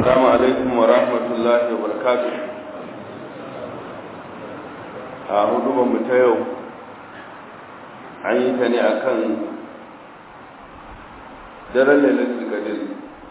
السلام عليكم ورحمة الله وبركاته a hudubanmu ta yau an yi ta ne a kan daren lalatul gadir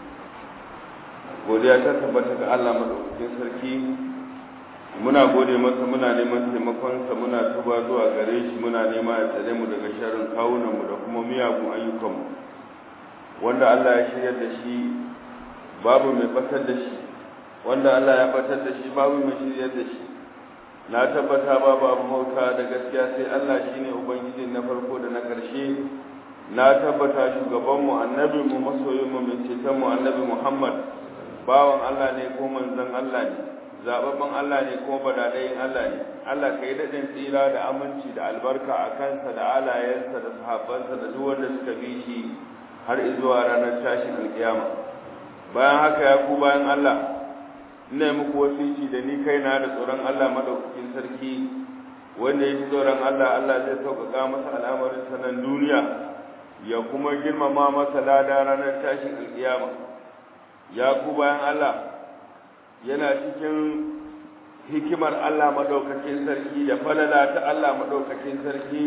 godiya ta tabbata ga allah maɗaukakin sarki muna gode masa muna neman taimakonsa muna tuba zuwa gare shi muna nema ya tsare mu daga sharrin kawunanmu da kuma miyagun ayyukanmu wanda allah ya shirya da shi babu mai batar da shi wanda allah ya batar da shi babu mai shirya da shi na tabbata babu abu mauta da gaskiya sai Allah shine ubangiji na farko da na ƙarshe na tabbata shugabanmu annabinmu masoyinmu mai cetonmu annabi Muhammad bawan Allah ne ko manzon Allah ne zababban Allah ne ko badadayin Allah ne Allah kai daɗin tsira da aminci da albarka a kansa da alayensa da sahabbansa da duk wanda suka bi shi har zuwa ranar tashin alkiyama bayan haka ya ku bayan Allah ina muku wasiki da ni kaina da tsoron Allah madaukakin sarki wanda ya ji tsoron Allah Allah zai sauƙaƙa masa al'amarin sanan duniya ya kuma girmama masa lada ranar tashin alƙiyama ya ku bayan Allah yana cikin hikimar Allah madaukakin sarki da falala ta Allah madaukakin sarki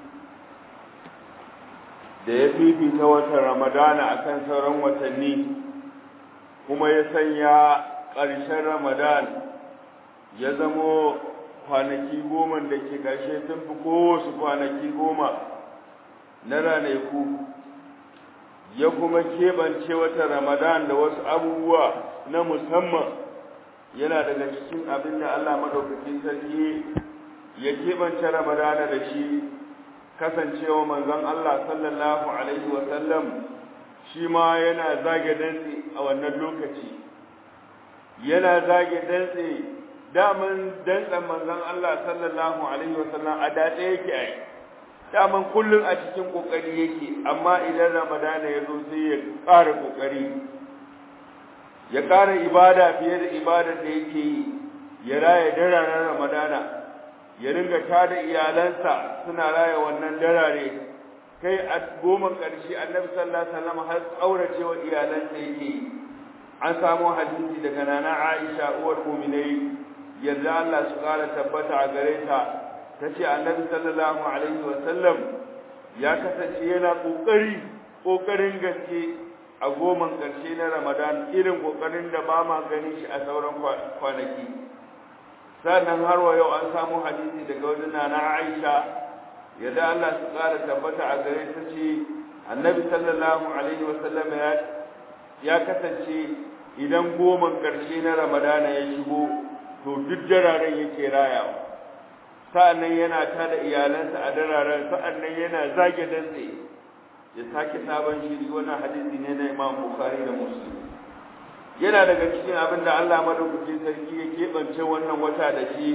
da ya fifita watan Ramadana akan sauran watanni kuma ya sanya ƙarshen ramadan ya zamo kwanaki goma da ke ƙarshe sun fi kowasu kwanaki goma na ranaku ya kuma keɓance wata ramadan da wasu abubuwa na musamman yana daga cikin abin da allah maɗaukakin sarki ya keɓance ramadana da shi kasancewa manzon allah sallallahu alaihi wasallam shi ma yana zage dantse a wannan lokaci yana zage dantse daman dantsen manzon Allah sallallahu alaihi wasallam a daɗe yake ai daman kullum a cikin kokari yake amma idan ramadana ya zo sai ya ƙara kokari ya ƙara ibada fiye da ibadar da yake yi ya raya dararen ramadana ya ringa tada iyalansa suna raya wannan darare kai a goma ƙarshe annabi sallallahu alaihi wasallam har tsauracewa iyalansa yake yi an samu hadisi daga nana Aisha uwar mu'minai yadda Allah su kara tabbata a gare ta tace Annabi sallallahu alaihi wa sallam ya kasance yana kokari kokarin gaske a goman karshe na Ramadan irin kokarin da ba ma gani shi a sauran kwanaki sannan har wa yau an samu hadisi daga wajen nana Aisha yadda Allah su kara tabbata a gare ta ce Annabi sallallahu alaihi wa sallam ya ya kasance idan goman ƙarshe na ramadana ya shigo to duk dararen yake rayawa sa'annan yana tada iyalansa a dararen sa'annan yana zage dantse ya sake sabon shiri wannan hadisi ne na Imam Bukhari da Muslim yana daga cikin abin da Allah madaukakin sarki ya keɓance wannan wata da shi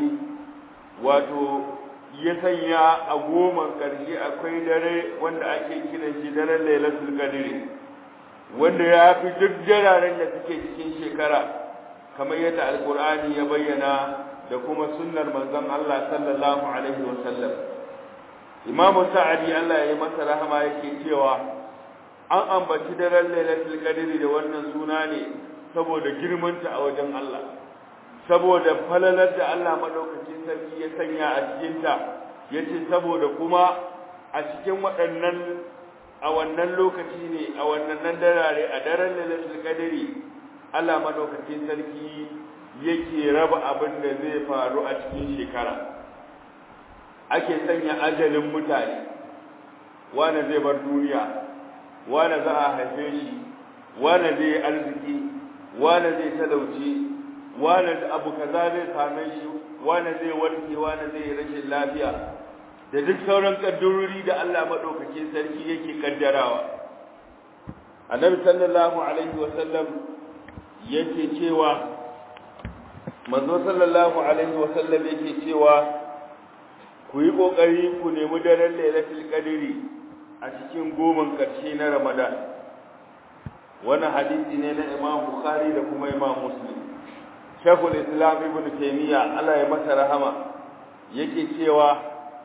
wato ya sanya a goman ƙarshe akwai dare wanda ake kiran shi daren Lailatul Qadr wanda ya fi duk jararen da suke cikin shekara kamar yadda alkur'ani ya bayyana da kuma sunnar manzon Allah sallallahu alaihi wasallam imamu sa'adi Allah ya yi masa rahama yake cewa an ambaci daren lailatul qadri da wannan suna ne saboda girmanta a wajen Allah saboda falalar da Allah madaukakin sarki ya sanya a cikin ta yace saboda kuma a cikin waɗannan a wannan lokaci ne a wannan darare a daren lailatul qadri Allah madaukakin sarki yake raba abin da zai faru a cikin shekara ake sanya ajalin mutane wanda zai bar duniya wanda za a haife shi wanda zai arziki wanda zai talauci wanda abu kaza zai same shi wanda zai warke wanda zai rashin lafiya da duk sauran kaddarori da Allah madaukakin sarki yake kaddarawa annabi sallallahu alaihi wasallam yake cewa manzo sallallahu alaihi wasallam yake cewa ku yi kokari ku nemi daren lailatul qadri a cikin goman karshe na ramadan wannan hadisi ne na imam bukhari da kuma imam muslim shaykhul islam ibn taymiya Allah ya masa rahama yake cewa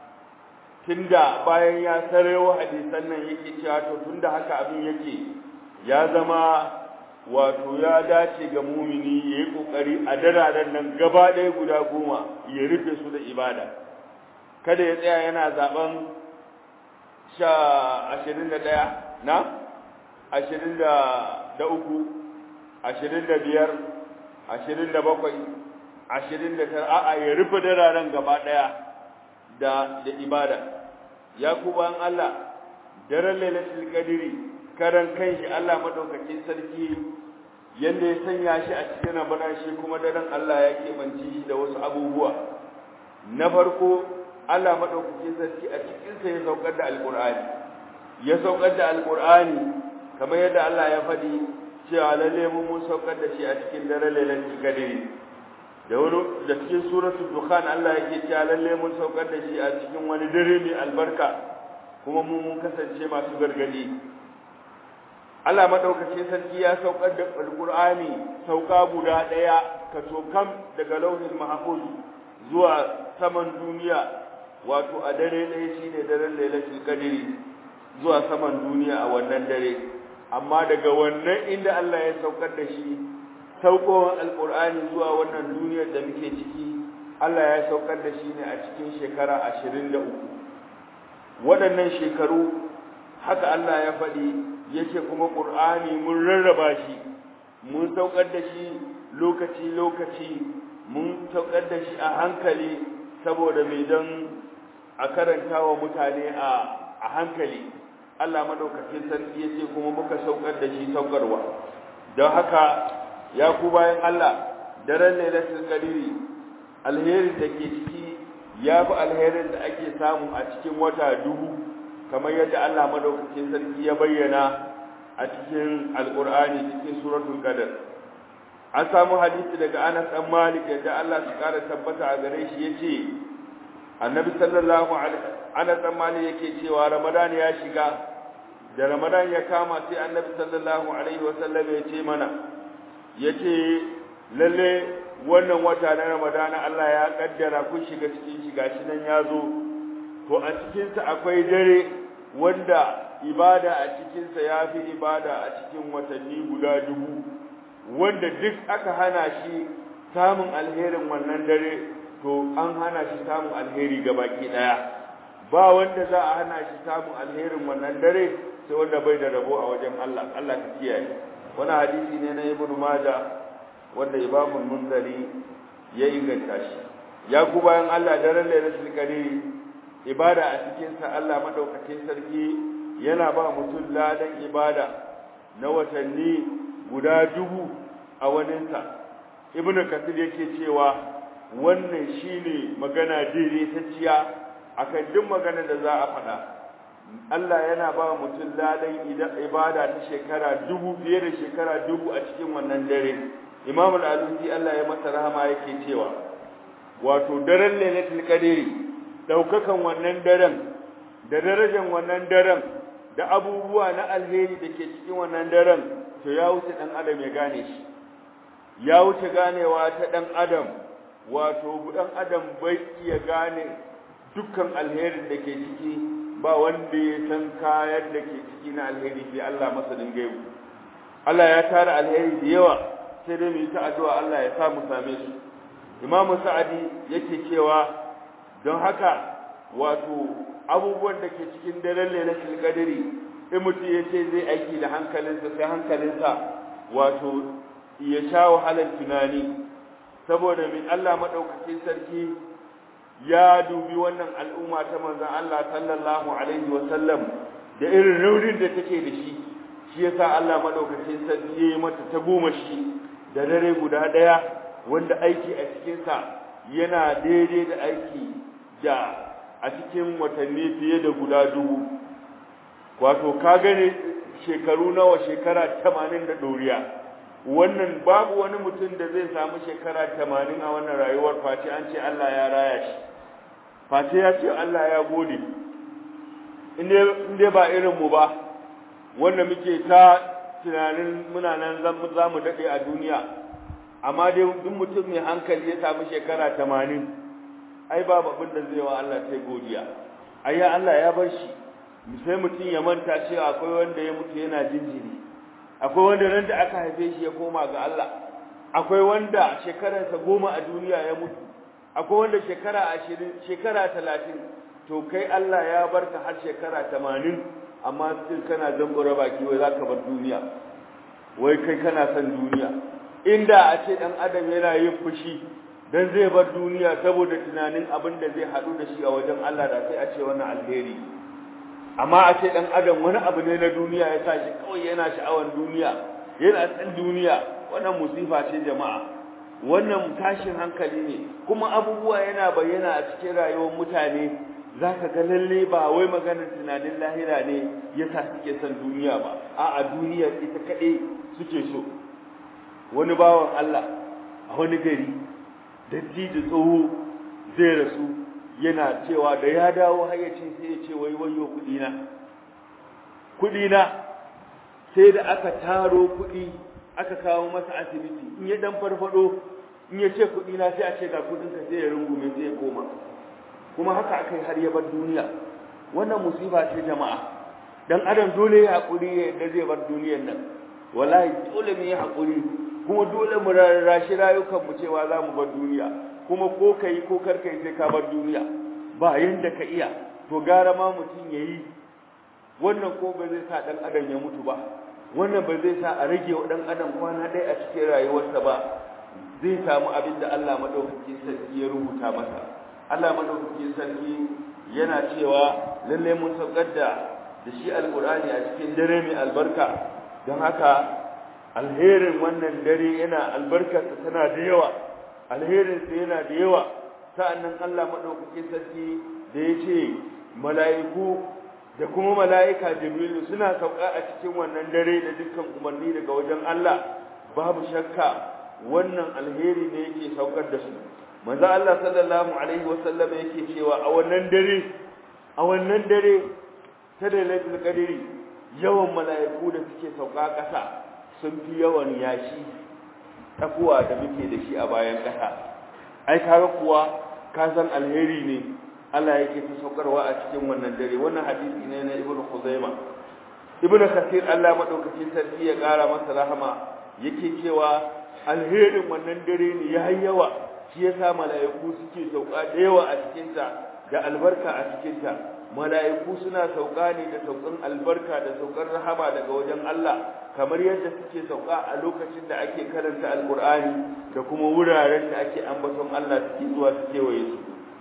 tunda bayan ya sarewa hadisan nan yake cewa to tunda haka abin yake ya zama wato ya dace ga mumini ya yi ƙoƙari a dararen nan gaba ɗaya guda goma ya rufe su da ibada kada ya tsaya yana zaben sha ashirin da ɗaya na ashirin da uku ashirin da biyar ashirin da bakwai ashirin da tara a'a ya rufe dararen gaba ɗaya da da ibada ya ku bayan Allah daren lailatul qadri karan kanshi Allah madaukakin sarki yanda ya sanya shi a cikin Ramadan shi kuma daren Allah ya keɓance shi da wasu abubuwa na farko Allah madaukakin sarki a cikin sa ya saukar da alqur'ani ya saukar da alqur'ani kamar yadda Allah ya faɗi cewa lalle mun mun saukar da shi a cikin daren lailatul qadri da wani da cikin suratul dukhan Allah yake cewa lalle mun saukar da shi a cikin wani dare mai albarka kuma mu mun kasance masu gargadi Allah madaukakin sarki ya saukar da alqur'ani sauka guda daya kam daga lauhin mahfuz zuwa saman duniya wato a dare ɗaya shine daren lailatul qadri zuwa saman duniya a wannan dare amma daga wannan inda Allah ya saukar da shi saukowar alqur'ani zuwa wannan duniyar da muke ciki Allah ya saukar da shi ne a cikin shekara 23 waɗannan shekaru haka Allah ya faɗi yake kuma ƙur'ani mun rarraba shi mun saukar da shi lokaci-lokaci mun saukar da shi a hankali saboda mai don a karanta wa mutane a hankali Allah maɗaukakin sarki ya ce kuma muka saukar da shi saukarwa don haka ya ku bayan Allah daren lailatul qadri alherin da ke ciki ya fi alherin da ake samu a cikin wata dubu kamar yadda Allah madaukakin sarki ya bayyana a cikin alqur'ani cikin suratul qadr an samu hadisi daga Anas dan Malik yadda Allah ya kara tabbata a gare shi yace Annabi sallallahu alaihi Anas dan Malik yake cewa Ramadan ya shiga da Ramadan ya kama sai Annabi sallallahu alaihi wasallam ya ce mana yace lalle wannan wata na Ramadan Allah ya kaddara kun shiga cikin shiga shi nan ya zo to a cikinsa akwai dare wanda ibada a cikinsa ya fi ibada a cikin watanni guda dubu wanda duk aka hana shi samun alherin wannan dare to an hana shi samun alheri ga baki daya ba wanda za a hana shi samun alherin wannan dare sai wanda bai da rabo a wajen Allah Allah ka kiyaye wani hadisi ne na Ibn Majah wanda Imam Munzari ya inganta shi ya ku bayan Allah daren Lailatul Qadr ibada a cikin sa Allah madaukakin sarki yana ba mutum ladan ibada na watanni guda dubu a waninsa ibnu kathir yake cewa wannan shine magana daidaitacciya akan duk magana da za a faɗa Allah yana ba mutum ladan ibada ta shekara dubu fiye da shekara dubu a cikin wannan dare Imam al-Alusi Allah ya masa rahama yake cewa wato daren Lailatul Qadr daukakan wannan daren da darajar wannan daren da abubuwa na alheri da ke cikin wannan daren to ya wuce dan adam ya gane shi ya wuce ganewa ta dan adam wato dan adam bai iya gane dukkan alherin da ke ciki ba wanda ya san kayan da ke ciki na alheri sai Allah masanin gaibu Allah ya tara alheri da yawa sai dai mu yi ta addu'a Allah ya sa mu same su Imam Sa'adi yake cewa don haka wato abubuwan da ke cikin daren lailatul qadri in mutum ya ce zai aiki da hankalinsa sai hankalinsa wato ya sha wahalar tunani saboda min Allah madaukakin sarki ya dubi wannan al'umma ta manzon Allah sallallahu alaihi wa sallam da irin raunin da take da shi shi yasa Allah madaukakin sarki ya yi mata ta goma shi da dare guda daya wanda aiki a cikin sa yana daidai da aiki da a cikin watanni fiye da guda dubu wato ka gane shekaru nawa shekara tamanin da ɗoriya wannan babu wani mutum da zai samu shekara tamanin a wannan rayuwar face an ce Allah ya raya shi face ya ce Allah ya gode inda ba irinmu ba wanda muke ta tunanin muna nan za mu daɗe a duniya amma dai duk mutum mai hankali ya samu shekara tamanin ai babu abin da zai wa Allah sai godiya ai Allah ya bar shi sai mutum ya manta cewa akwai wanda ya mutu yana jinjiri akwai wanda nan da aka haife shi ya koma ga Allah akwai wanda shekararsa goma a duniya ya mutu akwai wanda shekara ashirin shekara talatin to kai Allah ya barka har shekara tamanin amma still kana zambura baki wai za ka bar duniya wai kai kana son duniya inda a ce ɗan adam yana yin fushi dan zai bar duniya saboda tunanin abin da zai haɗu da shi a wajen Allah da sai a ce wannan alheri amma a ce ɗan adam wani abu ne na duniya ya sa shi kawai yana sha'awan duniya yana san duniya wannan musifa ce jama'a wannan tashin hankali ne kuma abubuwa yana bayyana a cikin rayuwar mutane zaka ga lalle ba wai maganar tunanin lahira ne yasa suke son duniya ba a'a duniyar ita kaɗai suke so wani bawan Allah a wani gari dattijo tsoho zai rasu yana cewa da ya dawo hayyacin sai ya ce wai wayo kudina kudina sai da aka taro kudi aka kawo masa asibiti in ya dan farfado in ya ce kudina sai a ce ga kudin ka sai ya rungume sai ya koma kuma haka aka yi har ya bar duniya wannan musiba ce jama'a dan adam dole ya hakuri ya yadda zai bar duniyar nan wallahi dole mu yi hakuri kuma dole mu rarrashi rayukan mu cewa za mu bar duniya kuma ko kai ko kar kai sai ka bar duniya ba yanda ka iya to gara ma mutum yayi wannan ko ba zai sa dan adam ya mutu ba wannan ba zai sa a rage wa dan adam kwana dai a cikin rayuwarsa ba zai samu abin da Allah madaukakin sarki ya rubuta masa Allah madaukakin sarki yana cewa lalle mun saukar da da shi alqur'ani a cikin dare mai albarka don haka alherin wannan dare yana albarkarsa tana da yawa alherinsa yana da yawa sa'annan Allah madaukakin sarki da ya ce mala'iku da kuma mala'ika jibrilu suna sauka a cikin wannan dare da dukkan umarni daga wajen Allah babu shakka wannan alheri ne yake saukar da su manzo Allah sallallahu alaihi wasallam yake cewa a wannan dare a wannan dare ta lailatul qadri yawan mala'iku da suke sauka ƙasa sun fi yawan yashi takuwa da muke da shi a bayan ƙasa ai kaga kuwa ka san alheri ne Allah yake ta saukarwa a cikin wannan dare wannan hadisi ne na Ibn Khuzaimah Ibn Kathir Allah madaukakin sarki ya ƙara masa rahama yake cewa alherin wannan dare ne ya yawa shi yasa mala'iku suke sauka da yawa a cikin ta da albarka a cikin ta mala'iku suna sauka ne da saukan albarka da saukan rahama daga wajen Allah kamar yadda suke sauka a lokacin da ake karanta alkur'ani da kuma wuraren da ake ambaton Allah suke zuwa su kewaye su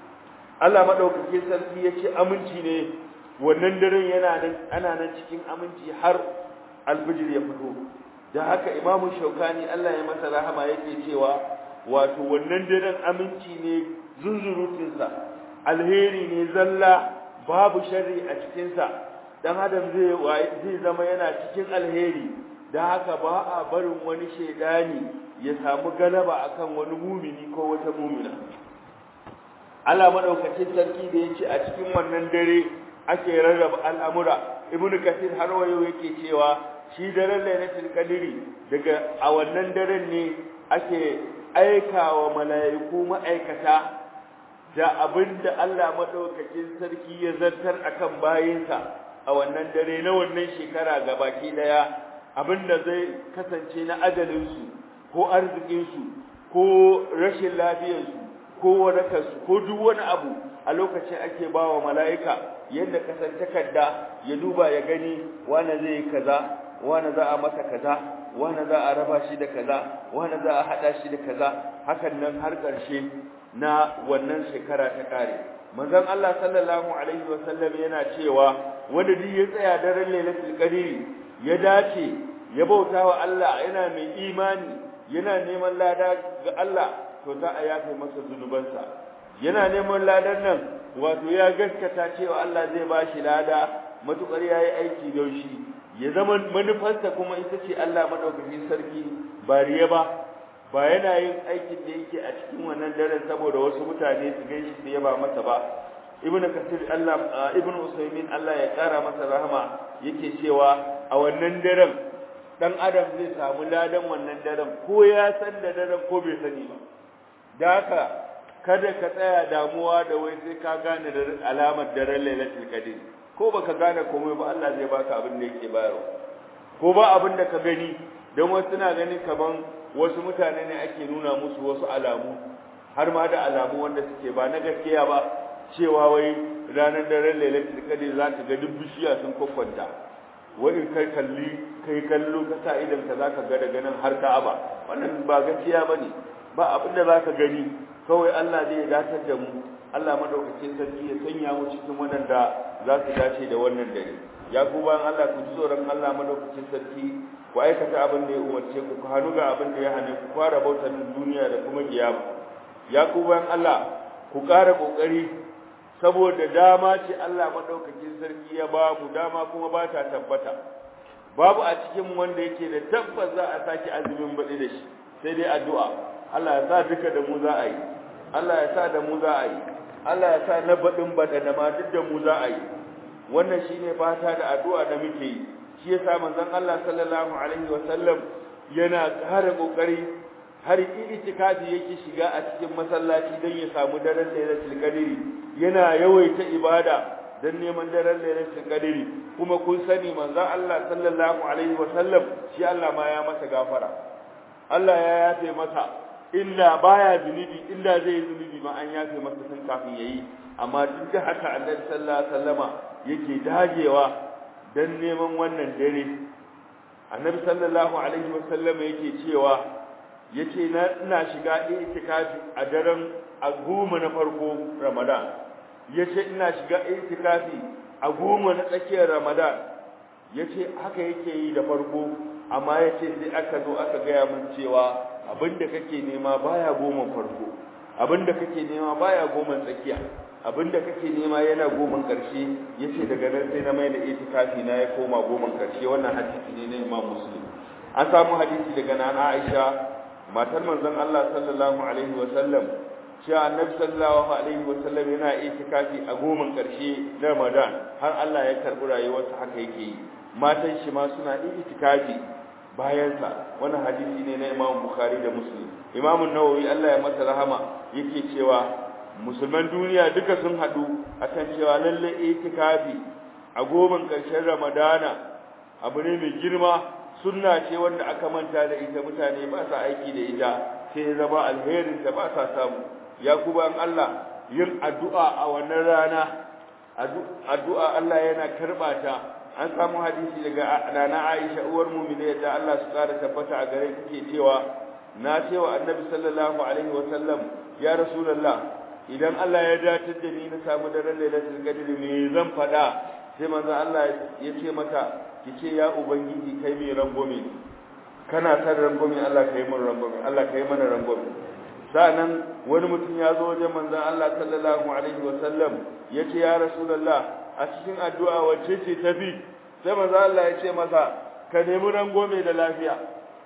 Allah madaukakin sarki ya ce aminci ne wannan daren yana nan ana nan cikin aminci har alfijir ya fito da haka imamu shaukani Allah ya masa rahama yake cewa wato wannan daren aminci ne zunzurutinsa alheri ne zalla babu sharri a cikinsa dan adam zai zai zama yana cikin alheri da haka ba a barin wani shedani ya samu galaba akan wani mumini ko wata mumina Allah madaukakin sarki da yace a cikin wannan dare ake rarraba al'amura ibnu kathir har wayo yake cewa shi daren lailatul qadri daga a wannan daren ne ake aikawa mala'iku ma'aikata da abinda Allah madaukakin sarki ya zartar akan bayinsa a wannan dare na wannan shekara gabaki daya abinda zai kasance na ajalinsu ko arzikinsu ko rashin lafiyarsu ko wadatarsu ko duk wani abu a lokacin ake ba wa mala'ika yadda kasar takarda ya duba ya gani wane zai yi kaza wane za a masa kaza wane za a raba shi da kaza wane za a haɗa shi da kaza hakan nan har ƙarshe na wannan shekara ta ƙare manzon Allah sallallahu alaihi wasallam yana cewa wanda duk ya tsaya daren lailatul qadri ya dace ya bauta wa Allah yana mai imani yana neman lada ga Allah to za a yafe masa zunubansa yana neman ladan nan wato ya gaskata cewa Allah zai ba shi lada matukar yayi aiki don shi ya zama manufarsa kuma ita ce Allah madaukakin sarki ba riya ba ba yana yin aikin da yake a cikin wannan daren saboda wasu mutane su gaishe su yaba masa ba ibn kasir Allah ibn usaymin Allah ya kara masa rahama yake cewa a wannan daren dan adam zai samu ladan wannan daren ko ya san da daren ko bai sani ba da haka kada ka tsaya damuwa da wai sai ka gane da alamar daren lailatul qadr ko baka gane komai ba Allah zai baka abin da yake bayarwa ko ba abin da ka gani don wasu suna ganin kaman wasu mutane ne ake nuna musu wasu alamu har ma da alamu wanda suke ba na gaskiya ba cewa wai ranar daren lailatul qadr za ka ga duk bishiya sun kwakwanta wai kai kalli kai kallo ka sa idan ka zaka ga daga nan har Ka'aba wannan ba gaskiya bane ba abin da zaka gani kawai Allah zai datar da mu Allah madaukakin sarki ya sanya mu cikin wadanda za su dace da wannan dare ya ku bayan Allah ku ji tsoron Allah madaukakin sarki ku aikata abin da ya umarce ku ku hannu ga abin da ya hane ku fara bautar duniya da kuma kiyama ya ku bayan Allah ku ƙara ƙoƙari saboda dama ce Allah madaukakin sarki ya ba mu dama kuma ba ta tabbata babu a cikin wanda yake da tabbas za a saki azumin baɗi da shi sai dai addu'a Allah ya sa duka da mu za a yi Allah ya sa da mu za a yi Allah ya sa na baɗin baɗa da ma duk da mu za a yi wannan shine fata da addu'a da muke yi shi yasa manzon Allah sallallahu alaihi wa sallam yana ƙara kokari har itikafi yake shiga a cikin masallaci don ya samu daren lailatul qadri yana yawaita ibada don neman daren lailatul qadri kuma kun sani manzon Allah sallallahu alaihi wa sallam shi Allah ma ya masa gafara Allah ya yafe masa illa baya zunubi illa zai zunubi ma an yafe masa tun kafin yayi amma duk da haka Annabi sallallahu alaihi wasallama yake dagewa dan neman wannan dare Annabi sallallahu alaihi wasallama yake cewa yace na ina shiga itikafi a daren a goma na farko Ramadan yace ina shiga itikafi a goma na tsakiyar Ramadan yace haka yake yi da farko amma yace sai aka zo aka gaya min cewa abinda kake nema baya goma farko abinda kake nema baya goma tsakiya abinda kake nema yana goma karshe yace daga nan sai na mai da itikafi na ya koma goma karshe wannan hadisi ne na Imam Muslim an samu hadisi daga nana Aisha matar manzon Allah sallallahu alaihi wa sallam cewa Annabi sallallahu alaihi wa sallam yana itikafi a goma karshe na Ramadan har Allah ya karbi rayuwarsa haka yake yi matan shi ma suna itikafi bayansa wannan hadisi ne na Imam Bukhari da Muslim Imam Nawawi Allah ya masa rahama yake cewa musulman duniya duka sun hadu akan cewa lalle itikafi a goban karshen Ramadana abu ne mai girma sunna ce wanda aka manta da ita mutane ba sa aiki da ita sai zama alherin ta ba sa samu ya kuma Allah yin addu'a a wannan rana addu'a Allah yana karba ta an samu hadisi daga nana Aisha uwar mu'mina da Allah su kara tabbata a gare take cewa na cewa Annabi sallallahu alaihi wa sallam ya rasulullah idan Allah ya datar da ni na samu daren lailatul qadr me zan fada sai manzo Allah ya ce mata kice ya ubangiji kai mai rangome kana san rangome Allah kai mun rangome Allah kai mana rangome sa'annan wani mutum ya zo wajen manzon Allah sallallahu alaihi wa sallam yace ya rasulullah a cikin addu'a wacce ce tafi sai manzo Allah ya ce masa ka nemi rangome da lafiya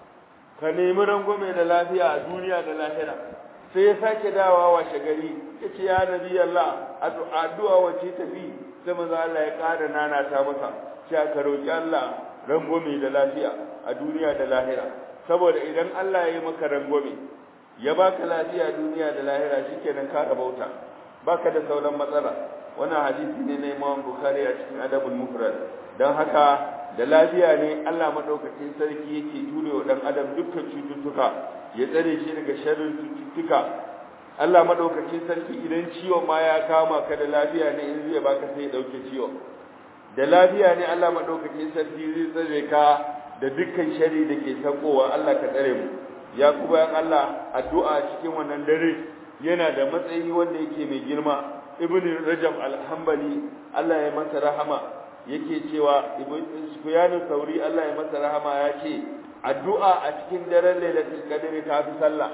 ka nemi rangome da lafiya a duniya da lahira sai ya sake dawa washe gari yace ya nabi Allah addu'a wacce tafi sai manzo Allah ya ƙara nana ta masa sai ka roki Allah rangome da lafiya a duniya da lahira saboda idan Allah ya yi maka rangome ya baka lafiya duniya da lahira shikenan ka rabauta baka da sauran matsala wannan hadisi ne na Imam Bukhari a cikin Adabul Mufrad dan haka da lafiya ne Allah madaukakin sarki yake ture wa dan adam dukkan cututtuka ya tsare shi daga sharrin cututtuka Allah madaukakin sarki idan ciwo ma ya kama ka da lafiya ne in zai baka sai ya dauke ciwo da lafiya ne Allah madaukakin sarki zai tsare ka da dukkan shari da ke sakowa Allah ka tsare mu ya ku bayan Allah addu'a cikin wannan dare yana da matsayi wanda yake mai girma ibn rajab al-hanbali Allah ya masa rahama yake cewa ibn sufyan sauri Allah ya masa rahama ya ce addu'a a cikin daren lailatul qadr ta fi sallah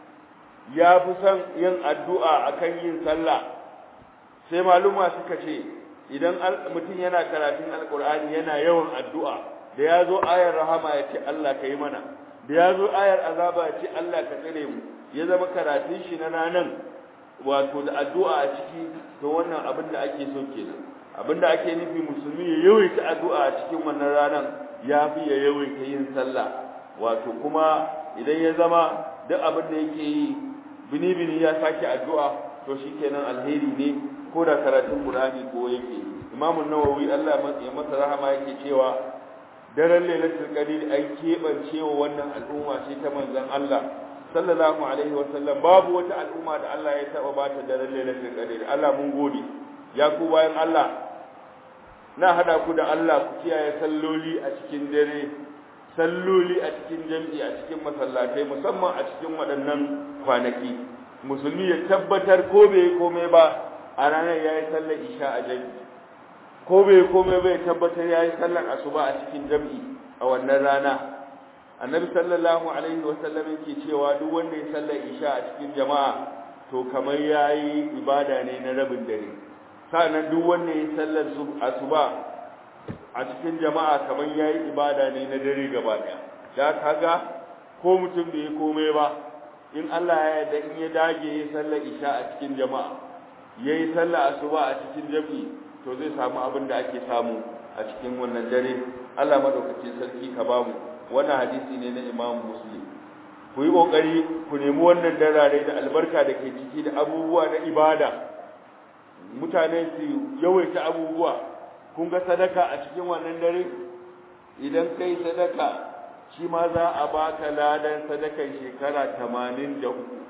ya fi son yin addu'a akan yin sallah sai maluma suka ce idan mutum yana karatun alqur'ani yana yawan addu'a da ya zo ayar rahama ya ce Allah ka yi mana da ya zo ayar azaba ya ce Allah ka tsare mu ya zama karatun shi na ranan wato da addu'a a ciki to wannan abin da ake so kenan abin da ake nufi musulmi ya yawaita addu'a a cikin wannan ranan ya fi ya yawaita yin sallah wato kuma idan ya zama duk abin da yake yi bini bini ya sake addu'a to shikenan alheri ne ko da karatun Qur'ani ko yake Imam Nawawi Allah ya masa rahama yake cewa daren lailatul qadr an keɓance wa wannan al'umma ce ta manzon Allah sallallahu alaihi wasallam babu wata al'umma da Allah ya taba bata daren lailatul qadr Allah mun gode ya ku bayan Allah na hada ku da Allah ku kiyaye salloli a cikin dare salloli a cikin jami'i a cikin masallatai musamman a cikin waɗannan kwanaki musulmi ya tabbatar ko bai komai ba a ranar yayi sallar isha a jami'i ko bai komai bai tabbatar yayi sallar asuba a cikin jami'i a wannan rana annabi sallallahu alaihi wasallam yake cewa duk wanda ya sallar isha a cikin jama'a to kamar yayi ibada ne na rabin dare sannan duk wanda ya sallar asuba a cikin jama'a kamar yayi ibada ne na dare gaba daya da kaga ko mutum bai komai ba in Allah ya yarda in ya dage ya sallar isha a cikin jama'a yayi sallar asuba a cikin jami'i to zai samu abin da ake samu a cikin wannan dare Allah madaukakin sarki ka bamu wannan hadisi ne na Imam Muslim ku yi kokari ku nemi wannan darare da albarka da ke ciki da abubuwa na ibada mutane su yawaita abubuwa kun ga sadaka a cikin wannan dare idan kai sadaka shi ma za a baka ladan sadakan shekara 83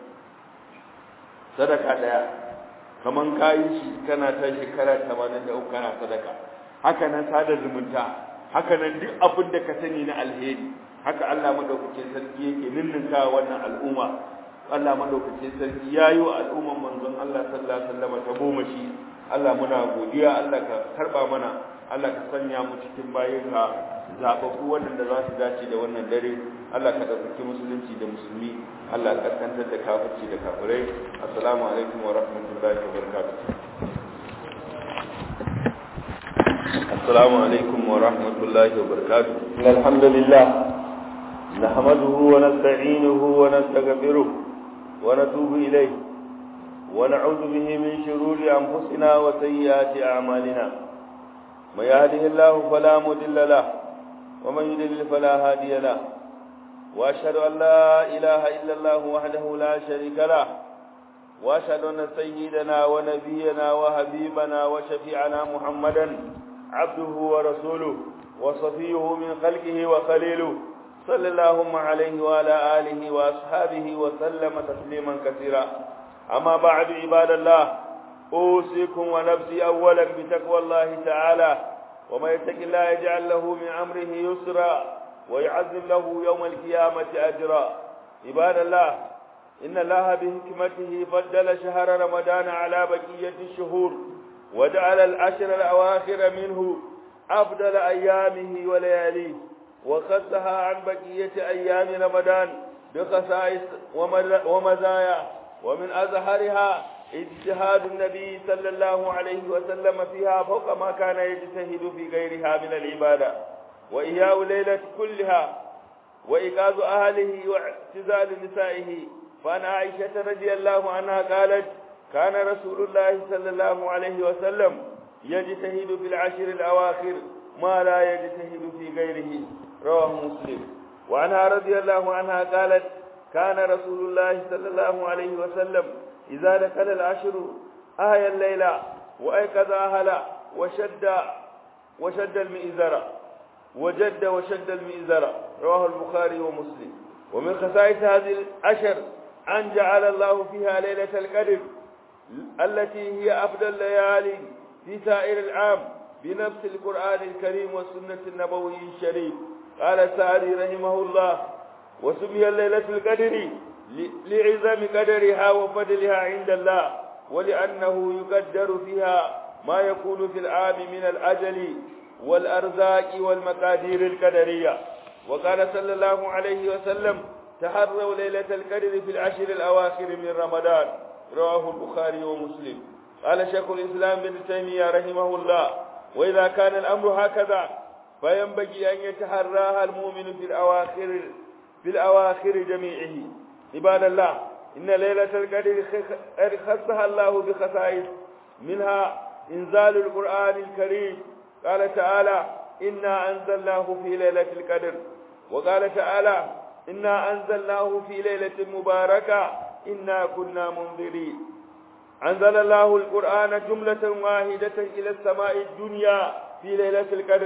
sadaka daya kaman kayi shi kana ta shekara 83 kana sadaka haka nan sada zumunta haka nan duk abin da ka sani na alheri haka Allah madaukakin sarki yake ninninka wannan al'umma Allah madaukakin sarki yayi wa al'umman manzon Allah sallallahu alaihi wasallam ta goma shi Allah muna godiya Allah ka karba mana Allah ka sanya mu cikin bayinka zababbu waɗanda za su dace da wannan dare Allah ka ɗaukaki musulunci da musulmi Allah ka kaskantar da kafirci da kafirai assalamu alaikum wa rahmatullahi wa barakatuh assalamu alaikum wa rahmatullahi wa barakatuh alhamdulillah نحمده ونستعينه ونستغفره ونتوب إليه ونعوذ به من شرور أنفسنا وسيئات أعمالنا من يهده الله فلا مضل له ومن يضلل فلا هادي له وأشهد أن لا إله إلا الله وحده لا شريك له وأشهد أن سيدنا ونبينا وحبيبنا وشفيعنا محمدا عبده ورسوله وصفيه من خلقه وخليله صلى اللهم عليه وعلى آله وأصحابه وسلم تسليما كثيرا أما بعد عباد الله أوصيكم ونفسي أولا بتقوى الله تعالى وما يتق الله يجعل له من أمره يسرا ويعزم له يوم القيامة أجرا عباد الله إن الله بحكمته فضل شهر رمضان على بقية الشهور وجعل العشر الأواخر منه أفضل أيامه ولياليه وخصها عن بقية أيام رمضان بخصائص ومزايا ومن أزهرها اجتهاد النبي صلى الله عليه وسلم فيها فوق ما كان يجتهد في غيرها من العبادة وإياء ليلة كلها وإيقاظ أهله واعتزال نسائه فأن عائشة رضي الله عنها قالت كان رسول الله صلى الله عليه وسلم يجتهد في العشر الأواخر ما لا يجتهد في غيره رواه مسلم وعنها رضي الله عنها قالت كان رسول الله صلى الله عليه وسلم إذا دخل العشر أهيا الليل وأيقظ أهلا وشد وشد المئزر وجد وشد المئزر رواه البخاري ومسلم ومن خصائص هذه العشر أن جعل الله فيها ليلة القدر التي هي أفضل الليالي في سائر العام بنفس القرآن الكريم والسنة النبوي الشريف قال السعدي رحمه الله وسمي الليلة القدر لعظم قدرها وفضلها عند الله ولأنه يقدر فيها ما يكون في العام من الأجل والأرزاق والمقادير القدرية وقال صلى الله عليه وسلم تحروا ليلة القدر في العشر الأواخر من رمضان رواه البخاري ومسلم قال شيخ الإسلام بن تيمية رحمه الله وإذا كان الأمر هكذا فينبغي أن يتحراها المؤمن في الأواخر في الأواخر جميعه عباد الله إن ليلة القدر خصها الله بخصائص منها إنزال القرآن الكريم قال تعالى إنا أنزلناه في ليلة القدر وقال تعالى إنا أنزلناه في ليلة مباركة إنا كنا منذرين أنزل الله القرآن جملة واحدة إلى السماء الدنيا في ليلة القدر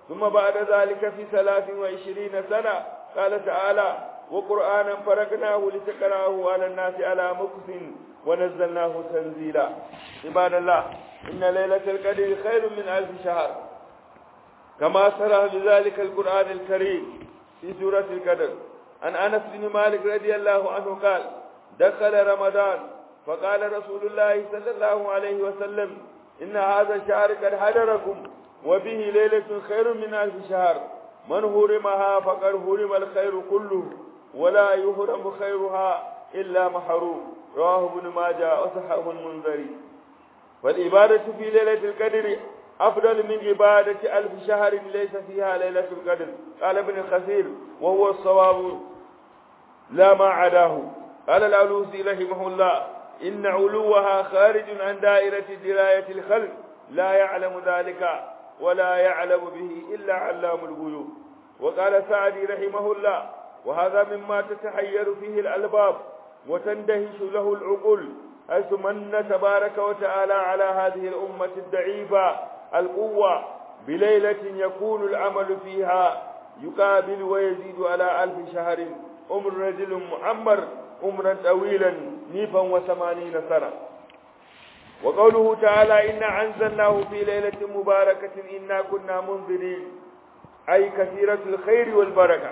ثم بعد ذلك في ثلاث وعشرين سنة قال تعالى وقرآنا فرقناه لتقرأه على الناس على مكث ونزلناه تنزيلا عباد الله إن ليلة القدر خير من ألف شهر كما سرى بذلك القرآن الكريم في سورة القدر عن أنس بن مالك رضي الله عنه قال دخل رمضان فقال رسول الله صلى الله عليه وسلم إن هذا الشهر قد حضركم وبه ليلة خير من ألف شهر من هرمها فقد هرم الخير كله ولا يهرم خيرها إلا محروم رواه ابن ماجه وصححه المنذري والعبادة في ليلة القدر أفضل من عبادة ألف شهر ليس فيها ليلة القدر قال ابن الخثير وهو الصواب لا ما عداه قال العلوسي رحمه الله إن علوها خارج عن دائرة دراية الخلق لا يعلم ذلك ولا يعلم به إلا علام الغيوب وقال سعدي رحمه الله وهذا مما تتحير فيه الألباب وتندهش له العقول حيث من تبارك وتعالى على هذه الأمة الضعيفة القوة بليلة يكون العمل فيها يقابل ويزيد على ألف شهر أمر رجل معمر عمرا طويلا نيفا وثمانين سنة وقوله تعالى إنا أنزلناه في ليلة مباركة إنا كنا منذرين أي كثيرة الخير والبركة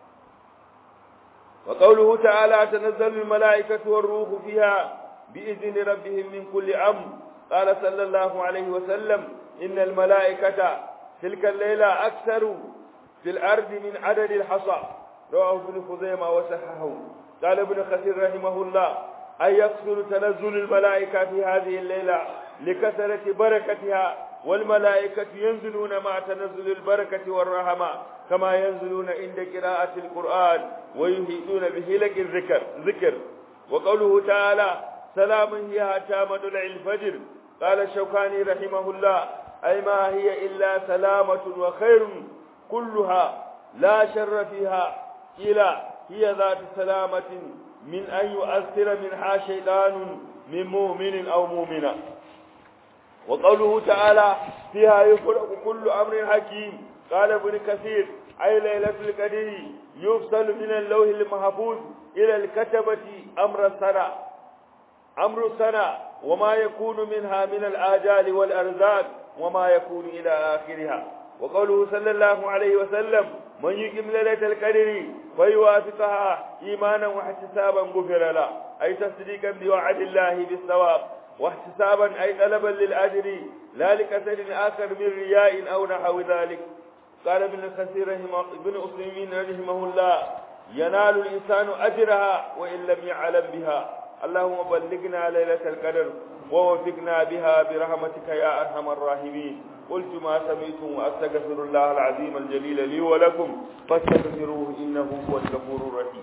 وقوله تعالى تنزل الملائكة والروح فيها بإذن ربهم من كل أمر قال صلى الله عليه وسلم إن الملائكة تلك الليلة أكثر في الأرض من عدد الحصى رواه ابن خزيمة وصححه قال ابن كثير رحمه الله أن يكثر تنزل الملائكة في هذه الليلة لكثرة بركتها والملائكة ينزلون مع تنزل البركة والرحمة كما ينزلون عند قراءة القرآن ويهيدون بهلك الذكر ذكر وقوله تعالى سلام هي حتى مطلع الفجر قال الشوكاني رحمه الله أي ما هي إلا سلامة وخير كلها لا شر فيها إلى هي ذات سلامة من أن يؤثر منها شيطان من مؤمن أو مؤمنة وقوله تعالى فيها يفرق كل أمر حكيم قال ابن كثير أي ليلة القدر يفصل من اللوح المحفوظ إلى الكتبة أمر السنة أمر السنة وما يكون منها من الآجال والأرزاق وما يكون إلى آخرها وقوله صلى الله عليه وسلم من يقم ليلة القدر فيوافقها إيمانا واحتسابا غفر له أي تصديقا بوعد الله بالثواب واحتسابا أي طلبا للأجر لا لكسر آخر من رياء أو نحو ذلك قال ابن كثير رحمه ابن أسلمين رحمه الله ينال الإنسان أجرها وإن لم يعلم بها اللهم بلغنا ليلة القدر ووفقنا بها برحمتك يا أرحم الراحمين قلت ما سمعتم وأستغفر الله العظيم الجليل لي ولكم فاستغفروه إنه هو الغفور الرحيم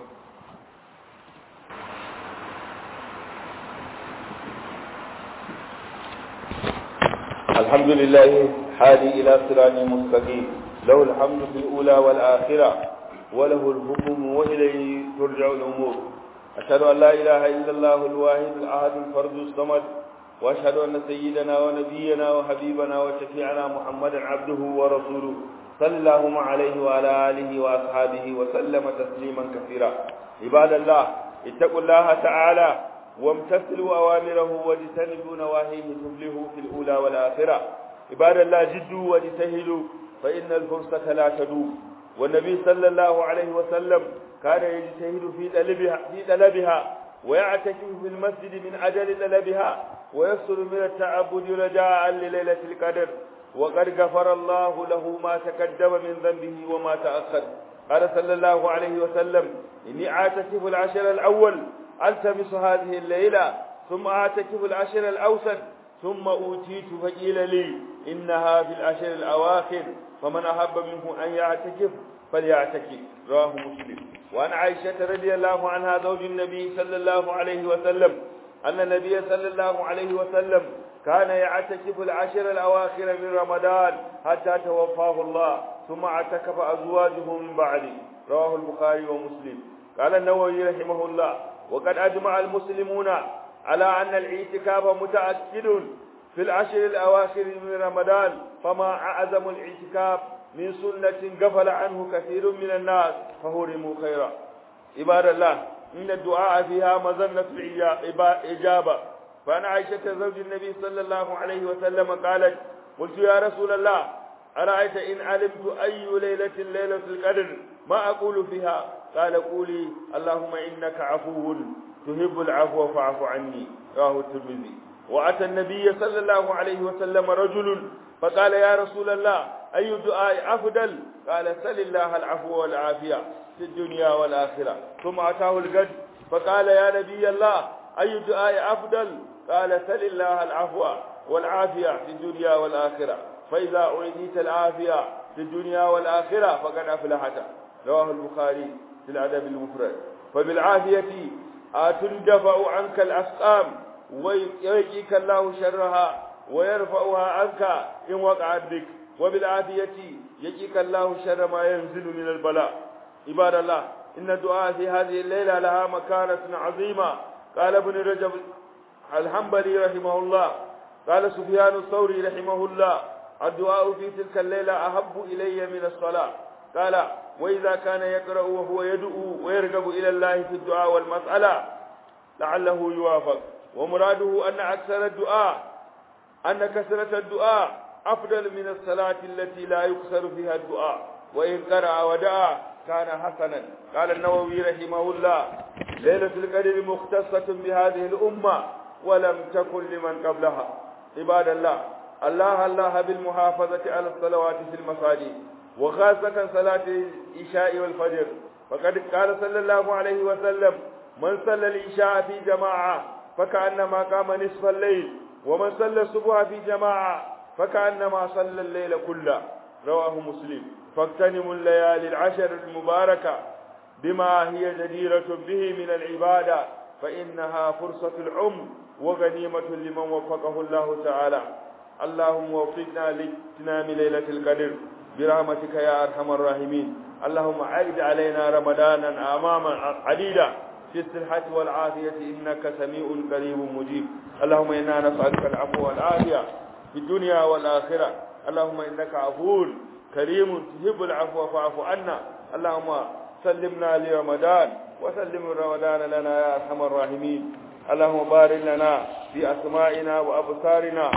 الحمد لله حادي إلى صراط مستقيم له الحمد في الأولى والآخرة وله الحكم وإليه ترجع الأمور أشهد أن لا إله إلا الله الواحد الأحد الفرد الصمد وأشهد أن سيدنا ونبينا وحبيبنا وشفيعنا محمدا عبده ورسوله صلى الله عليه وعلى آله وأصحابه وسلم تسليما كثيرا عباد الله اتقوا الله تعالى وامتثلوا أوامره واجتنبوا نواهيه تفلحوا في الأولى والآخرة عباد الله جدوا واجتهدوا فإن الفرصة لا تدوم والنبي صلى الله عليه وسلم كان يجتهد في طلبها في طلبها ويعتكف في المسجد من أجل طلبها ويصل من التعبد رجاء لليلة القدر وقد غفر الله له ما تقدم من ذنبه وما تأخر قال صلى الله عليه وسلم إني أعتكف العشر الأول ألتمس هذه الليلة ثم أعتكف العشر الأوسط ثم أوتيت فقيل لي إنها في العشر الأواخر فمن أحب منه أن يعتكف فليعتكف رواه مسلم وعن عائشة رضي الله عنها زوج النبي صلى الله عليه وسلم أن النبي صلى الله عليه وسلم كان يعتكف العشر الأواخر من رمضان حتى توفاه الله ثم اعتكف أزواجه من بعده رواه البخاري ومسلم قال النووي رحمه الله وقد أجمع المسلمون على أن الاعتكاف متأكد في العشر الأواخر من رمضان فما أعظم الاعتكاف من سنة غفل عنه كثير من الناس فهرموا خيرا عباد الله إن الدعاء فيها مظنة الإجابة فأن عائشة زوج النبي صلى الله عليه وسلم قالت قلت يا رسول الله أرأيت إن علمت أي ليلة ليلة القدر ما أقول فيها قال قولي اللهم إنك عفو تحب العفو فاعف عني رواه الترمذي وأتى النبي صلى الله عليه وسلم رجل فقال يا رسول الله أي دعاء أفضل قال سل الله العفو والعافية في الدنيا والآخرة ثم أتاه القد فقال يا نبي الله أي دعاء أفضل قال سل الله العفو والعافية في الدنيا والآخرة فإذا أعطيت العافية في الدنيا والآخرة فقد أفلحت رواه البخاري في الأدب المفرد فبالعافية تندفع عنك الأسقام ويقيك الله شرها ويرفعها عنك إن وقعت بك وبالعافية يقيك الله شر ما ينزل من البلاء عباد الله إن الدعاء في هذه الليلة لها مكانة عظيمة قال ابن رجب الحنبلي رحمه الله قال سفيان الثوري رحمه الله الدعاء في تلك الليلة أحب إلي من الصلاة قال وإذا كان يقرأ وهو يدعو ويرغب إلى الله في الدعاء والمسألة لعله يوافق ومراده أن أكثر الدعاء أن كثرة الدعاء أفضل من الصلاة التي لا يكثر فيها الدعاء وإن قرأ ودعا كان حسنا قال النووي رحمه الله ليلة القدر مختصة بهذه الأمة ولم تكن لمن قبلها عباد الله الله الله بالمحافظة على الصلوات في المساجد وخاصة صلاة العشاء والفجر فقد قال صلى الله عليه وسلم من صلى العشاء في جماعة فكأنما قام نصف الليل ومن صلى الصبح في جماعة فكأنما صلى الليل كله رواه مسلم فاغتنموا الليالي العشر المباركة بما هي جديرة به من العبادة فإنها فرصة العمر وغنيمة لمن وفقه الله تعالى اللهم وفقنا لاغتنام ليلة القدر برحمتك يا أرحم الراحمين اللهم عيد علينا رمضانا أماما عديدا في الصحة والعافية إنك سميع قريب مجيب اللهم إنا نسألك العفو والعافية في الدنيا والآخرة اللهم إنك عفو كريم تحب العفو فاعف عنا اللهم سلمنا لرمضان وسلم رمضان لنا يا أرحم الراحمين اللهم بارك لنا في أسمائنا وأبصارنا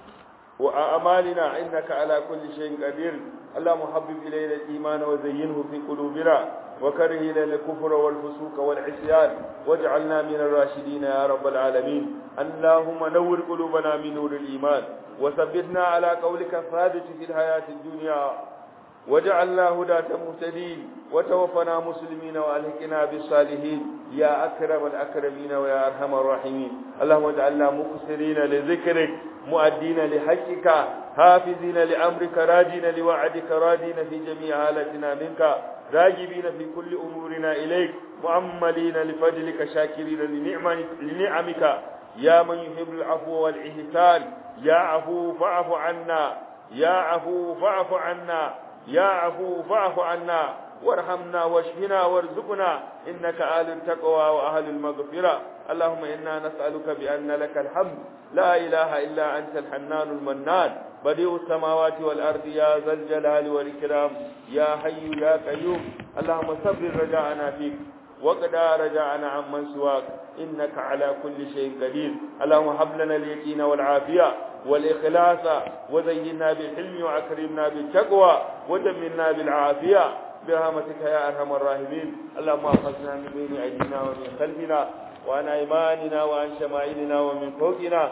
وأعمالنا إنك على كل شيء قدير اللهم حبب إلينا الإيمان وزينه في قلوبنا وكره إلينا الكفر والفسوق والعصيان واجعلنا من الراشدين يا رب العالمين اللهم نور قلوبنا من نور الإيمان وثبتنا على قولك الثابت في الحياة الدنيا وجعلنا هداة مهتدين وتوفنا مسلمين والحقنا بالصالحين يا أكرم الأكرمين ويا أرحم الراحمين اللهم اجعلنا مكسرين لذكرك مؤدين لحقك حافظين لأمرك راجين لوعدك رادين في جميع حالتنا منك راجبين في كل أمورنا إليك مؤملين لفضلك شاكرين لنعمك يا من يحب العفو والإحسان يا عفو فاعف عنا يا عفو فاعف عنا يا عفو فاعف عنا وارحمنا واشفنا وارزقنا إنك آل التقوى وأهل المغفرة اللهم إنا نسألك بأن لك الحمد لا إله إلا أنت الحنان المنان بديع السماوات والأرض يا ذا الجلال والإكرام يا حي يا قيوم اللهم صبر رجاءنا فيك وقد رجعنا عمن سواك إنك على كل شيء قدير اللهم هب لنا اليقين والعافية والإخلاص وزينا بالحلم وأكرمنا بالتقوى ودمنا بالعافية برحمتك يا أرحم الراحمين اللهم احفظنا من بين أيدينا ومن خلفنا وعن أيماننا وعن شمائلنا ومن فوقنا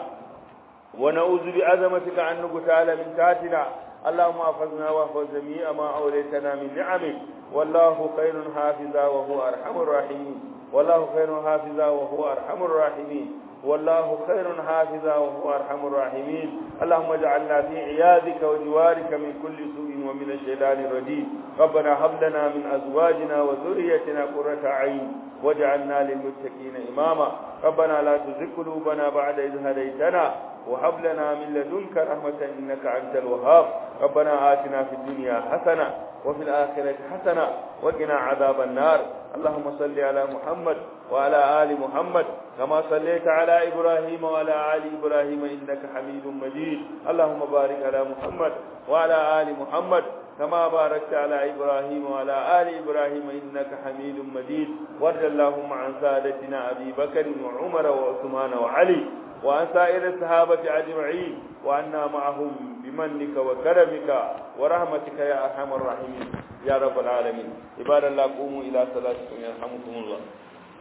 ونعوذ بعظمتك أن نقتال من تحتنا اللهم احفظنا واحفظ جميع ما أوليتنا من نعمك والله خير حافظا وهو أرحم الراحمين والله خير حافظا وهو أرحم الراحمين والله خير حافظا وهو أرحم الراحمين اللهم اجعلنا في عياذك وجوارك من كل سوء ومن الشيطان الرجيم ربنا هب لنا من أزواجنا وذريتنا قرة عين واجعلنا للمتقين إماما ربنا لا تزغ قلوبنا بعد إذ هديتنا وهب لنا من لدنك رحمة إنك أنت الوهاب ربنا آتنا في الدنيا حسنة وفي الآخرة حسنة وقنا عذاب النار اللهم صل على محمد وعلى آل محمد كما صليت على إبراهيم وعلى آل إبراهيم إنك حميد مجيد اللهم بارك على محمد وعلى آل محمد كما باركت على إبراهيم وعلى آل إبراهيم إنك حميد مجيد وارض اللهم عن سادتنا أبي بكر وعمر وعثمان وعلي وعن سائر الصحابة أجمعين وعنا معهم بمنك وكرمك ورحمتك يا أرحم الراحمين يا رب العالمين عباد الله قوموا إلى صلاتكم يرحمكم الله